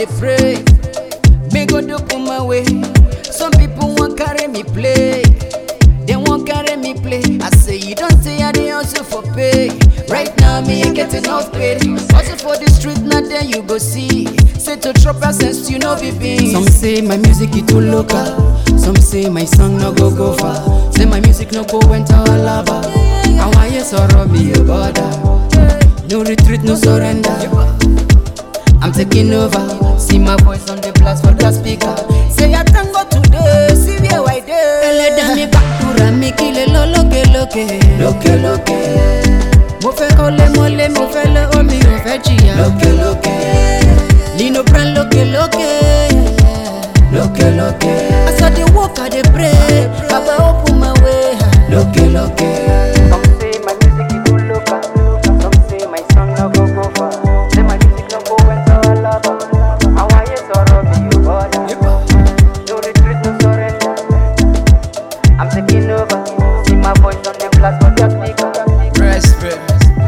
dey pray. Me go do put my way. Some people want carry me play. They won't carry me play. I say you don't say I dey hustle for pay. Right now me ain't getting enough pay. Hustle for the street, not there you go see. Say to drop a sense, you know be beans. Some say my music is too local. Some say my song no go go far. Say my music no go enter a lava. I want you sorrow me a border. No retreat, no surrender. I'm taking over. See my voice on the blast for the speaker. Say I thank God today. See where I dey. ẹlẹ́dàá mi gbàdúrà mi kí lè lọ lókè lókè. Lókè lókè, mo fẹ́ kọ́lé mọ́lé mo fẹ́ lé omi ò fẹ́ jìyà. lókè lókè, nínú brand lókè lókè. lókè lókè, as i dey work i dey pray baba open my way. lókè lókè. Some say my music is too local. Some say my song no go go far. Say my music no go enter a lava. I want you sorrow me you border. No retreat, no surrender. I'm taking over. See my voice on the blast for the speaker. Respect.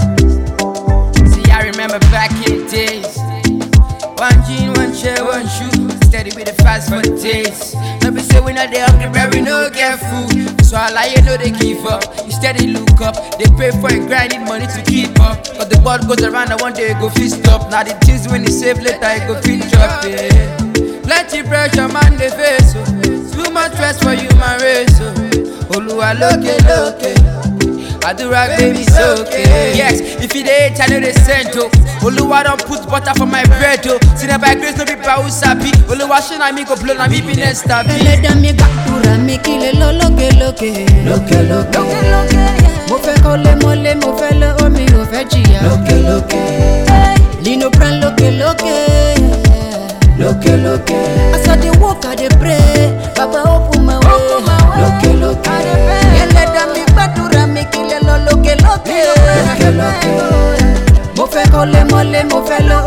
See, I remember back in the days. One jean, one shirt, one shoe. Steady with the fast for the taste. No be say we not the hungry, but we no get food. So I lie, you know they give up. You steady look up. They pay for it, grind need money to keep up. But the world goes around, and one day it go fit stop. Now the things when you save later, it go fit drop. Yeah. Plenty pressure, man, they face. Oh. Too much stress for you, my race. Oh. Oluwa loke loke. Adura baby it's okay. Yes, if you dey hate, I know they send oh. Oluwa don put butter for my bread oh. See na by grace no be by who sabi. Oluwa ṣe na me go blow na me be next tabi. ẹlẹ́dàá mi gbàdúrà mi kí lè lọ lókè lókè. Lókè lókè, mo fẹ́ kọ́lé mọ́lé mo fẹ́ lé omi ò fẹ́ jìyà. lókè lókè, nínú brand lókè lókè. lókè lókè, as i dey work i dey pray baba open my way. lókè lókè, ẹlẹ́dàá mi gbàdúrà mi kí lè lọ lókè lókè. lókè lókè, mo fẹ́ kọ́lé mọ́lé mo fẹ́ lé